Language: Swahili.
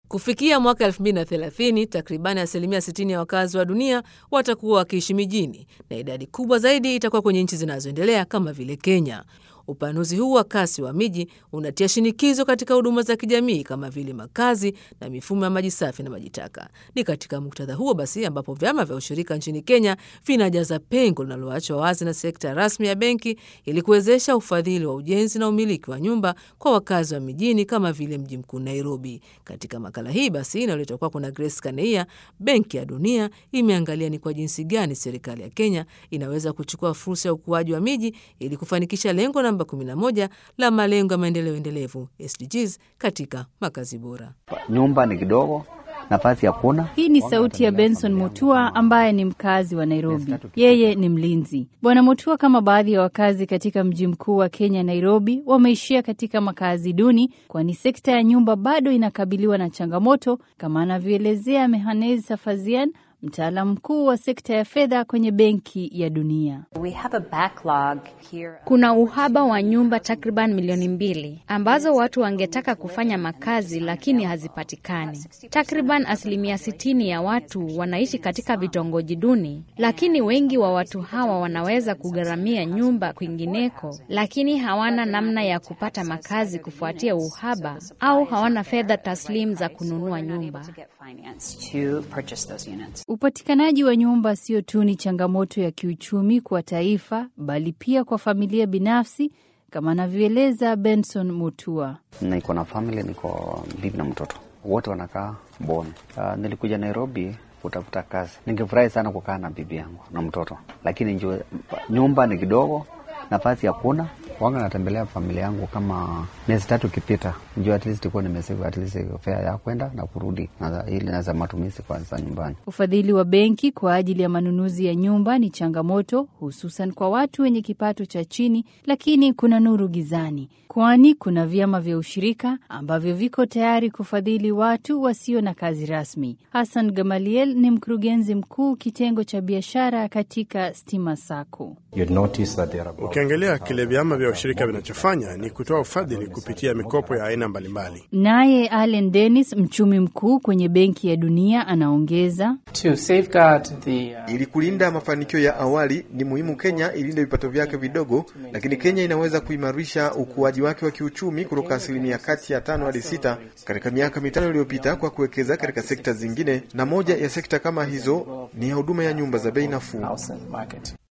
Kufikia mwaka 2030 takribani asilimia 60 ya wakazi wa dunia watakuwa wakiishi mijini na idadi kubwa zaidi itakuwa kwenye nchi zinazoendelea kama vile Kenya. Upanuzi huu wa kasi wa miji unatia shinikizo katika huduma za kijamii kama vile makazi na mifumo ya maji safi na maji taka. Ni katika muktadha huo basi ambapo vyama vya ushirika nchini Kenya vinajaza pengo linaloachwa wazi na sekta rasmi ya benki ili kuwezesha ufadhili wa ujenzi na umiliki wa nyumba kwa wakazi wa mijini kama vile mji mkuu Nairobi. Katika makala hii basi inayoletwa kwako na Grace Kaneia, Benki ya Dunia imeangalia ni kwa jinsi gani serikali ya Kenya inaweza kuchukua fursa ya ukuaji wa miji ili kufanikisha lengo namba 11 la malengo ya maendeleo endelevu SDGs katika makazi bora. Nyumba ni kidogo, nafasi hakuna. Hii ni sauti ya Benson Mutua ambaye ni mkazi wa Nairobi. Yeye ni mlinzi. Bwana Mutua, kama baadhi ya wakazi katika mji mkuu wa Kenya, Nairobi, wameishia katika makazi duni, kwani sekta ya nyumba bado inakabiliwa na changamoto, kama anavyoelezea Mehanez Safazian, mtaalamu mkuu wa sekta ya fedha kwenye Benki ya Dunia. We have a backlog here. Kuna uhaba wa nyumba takriban milioni mbili ambazo watu wangetaka kufanya makazi lakini hazipatikani. Takriban asilimia sitini ya watu wanaishi katika vitongoji duni, lakini wengi wa watu hawa wanaweza kugharamia nyumba kwingineko, lakini hawana namna ya kupata makazi kufuatia uhaba au hawana fedha taslim za kununua nyumba. To get finance to purchase those units. Upatikanaji wa nyumba sio tu ni changamoto ya kiuchumi kwa taifa, bali pia kwa familia binafsi, kama anavyoeleza Benson Mutua. Niko na family, niko bibi na mtoto, wote wanakaa Boni. Uh, nilikuja Nairobi kutafuta kazi. Ningefurahi sana kukaa na bibi yangu na mtoto, lakini njue, nyumba ni kidogo, nafasi hakuna. Wanga natembelea familia yangu kama miezi tatu ikipita, njua at least kuwa nimesave at least fare ya kwenda na kurudi, na ili naza matumizi kwanza nyumbani. Ufadhili wa benki kwa ajili ya manunuzi ya nyumba ni changamoto, hususan kwa watu wenye kipato cha chini, lakini kuna nuru gizani, kwani kuna vyama vya ushirika ambavyo viko tayari kufadhili watu wasio na kazi rasmi. Hassan Gamaliel ni mkurugenzi mkuu kitengo cha biashara katika Stima Sacco. Ukiangalia kile vyama vya ushirika vinachofanya ni kutoa ufadhili kupitia mikopo ya aina mbalimbali. Naye Allen Dennis, mchumi mkuu kwenye Benki ya Dunia, anaongeza To safeguard the, uh, Ili kulinda mafanikio ya awali, ni muhimu Kenya ilinde vipato vyake vidogo, lakini Kenya inaweza kuimarisha ukuaji wake wa kiuchumi kutoka asilimia kati ya tano hadi sita katika miaka mitano iliyopita kwa kuwekeza katika sekta zingine, na moja ya sekta kama hizo ni ya huduma ya nyumba za bei nafuu. housing market.